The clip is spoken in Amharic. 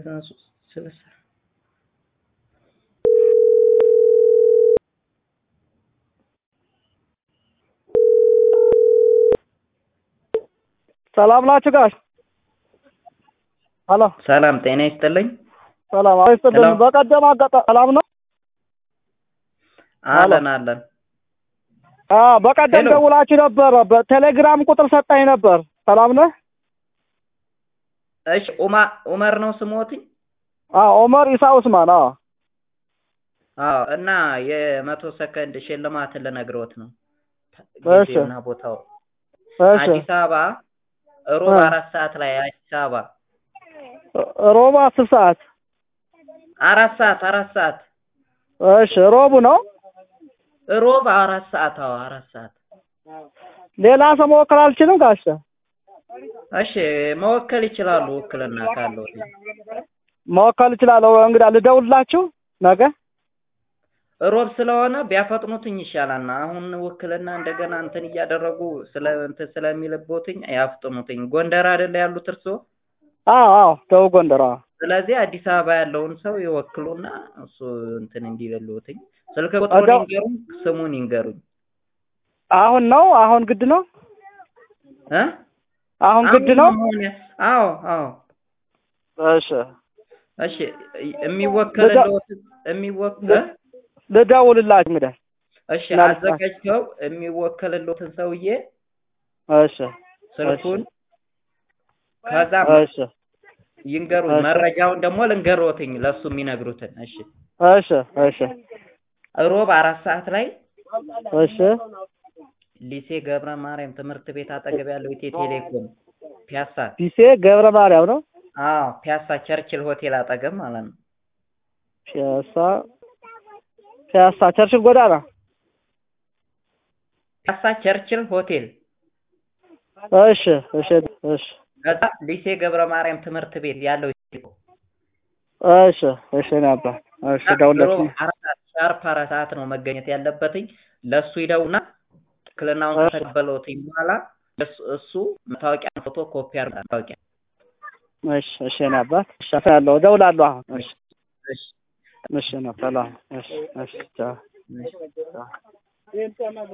ዘጠና ሶስት ስልሳ ሰላም ናችሁ ጋሽ? ሄሎ ሰላም ጤና ይስጥልኝ። ሰላም አይስጥልኝ። ሄሎ። በቀደም አጋጣ ሰላም ነው? አለን አለን። አ በቀደም ሄሎ። ደውላችሁ ነበር። በቴሌግራም ቁጥር ሰጣኝ ነበር። ሰላም ነህ? እሺ ኡማ ኡመር ነው ስሞትኝ? አ ኦመር ኢሳ ኡስማን። አ አዎ እና የመቶ ሰከንድ ሽልማትን ልነግሮት ነው። እሺ። ጊዜውና ቦታው እሺ አዲስ አበባ ሮብ እ። አራት ሰዓት ላይ አዲስ አበባ ሮብ አስር ሰዓት። አራት ሰዓት አራት ሰዓት እሺ ሮቡ ነው። ሮብ አራት ሰዓት አዎ አራት ሰዓት ሌላ ሰው መወከል አልችልም ጋሽ? እሺ መወከል ይችላሉ ውክልና ካለው መወከል እችላለሁ። እንግዳ ልደውልላችሁ ነገ። ሮብ ስለሆነ ቢያፈጥኑትኝ ይሻላልና አሁን ውክልና እንደገና እንትን እያደረጉ ስለ እንትን ስለሚልቦትኝ ያፍጥኑትኝ ጎንደር አይደለ ያሉት እርስዎ አዎ አዎ ደቡብ ጎንደር። አዎ ስለዚህ አዲስ አበባ ያለውን ሰው ይወክሉና እሱ እንትን እንዲልልዎትኝ ስልክ ቁጥሩን አዳው- ይንገሩኝ ስሙን ይንገሩኝ አሁን ነው አሁን ግድ ነው እ አሁን ግድ ነው። መሆን ያ- አዎ አዎ እሺ እሺ የሚወከልልዎት የሚወከል ልደውልላችሁ እንግዳ። እሺ ምናልባት- አዘጋጅተው የሚወከልልዎትን ሰውዬ እሺ ስልኩን ከዛ እሺ ይንገሩኝ እሺ። መረጃውን ደግሞ ልንገሮትኝ ለሱ የሚነግሩትን እሺ እሺ እሺ ሮብ አራት ሰዓት ላይ እሺ ሊሴ ገብረ ማርያም ትምህርት ቤት አጠገብ ያለው ኢትዮ ቴሌኮም ፒያሳ ፒሴ ገብረ ማርያም ነው። አዎ ፒያሳ ቸርችል ሆቴል አጠገብ ማለት ነው ፒያሳ ፒያሳ ቸርችል ጎዳና። ፒያሳ ቸርችል ሆቴል እሺ እሺ እሺ ከዛ ሊሴ ገብረ ማርያም ትምህርት ቤት ያለው ኢትዮ ቴሌኮም እሺ እሺ ነበር እሺ ደውለት ሮብ አራት ሰዓት ሻርፕ አራት ሰዓት ነው መገኘት ያለበትኝ ለእሱ ይደውና ትክክልናውን እሺ። ከተቀበለውትኝ በኋላ እሱ እሱ መታወቂያ ፎቶ ኮፒ አድርጋ መታወቂያ እሺ እሺ ነበር እሺ ያለው ደውላለሁ አሁን እሺ እሺ እሺ ነው ሰላም እሺ እሺ ቻው እሺ ቻው